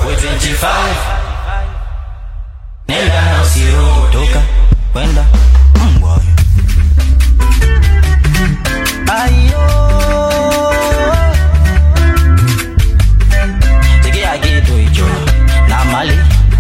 we 25 nenda na usirudi toka kwenda mbwa we. ayo sikia kitu hicho na mali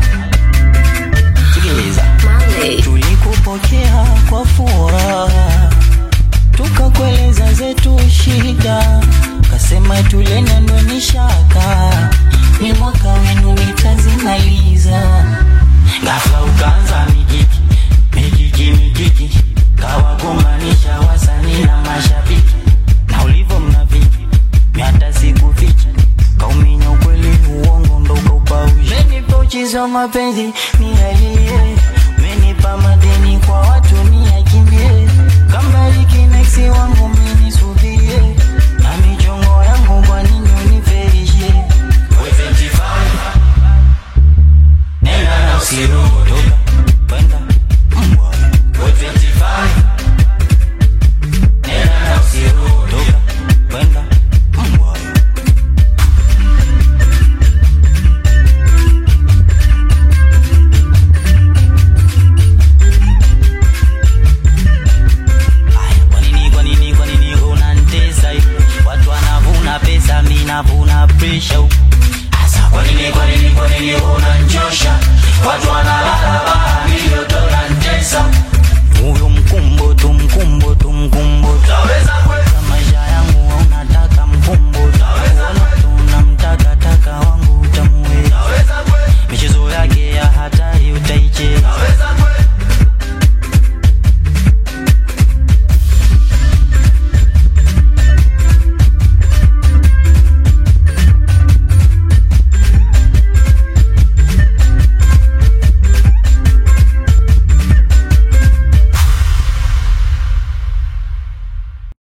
sikiliza Mali. tulikupokea kwa furaha tukakueleza zetu shida kasema tulena ndo ni shaka ni mwaka wenu mitazimaliza ghafla ukaanza mikiki mikiki mikiki kawagombanisha wasanii na mashabiki na ulivyo mnaviki miata sikuficha kauminya ukweli uongo ndo ukaupawisha menipa uchizi wa mapenzi ni aliye menipa madeni kwa watu ni akimbie kambariki neksi wangu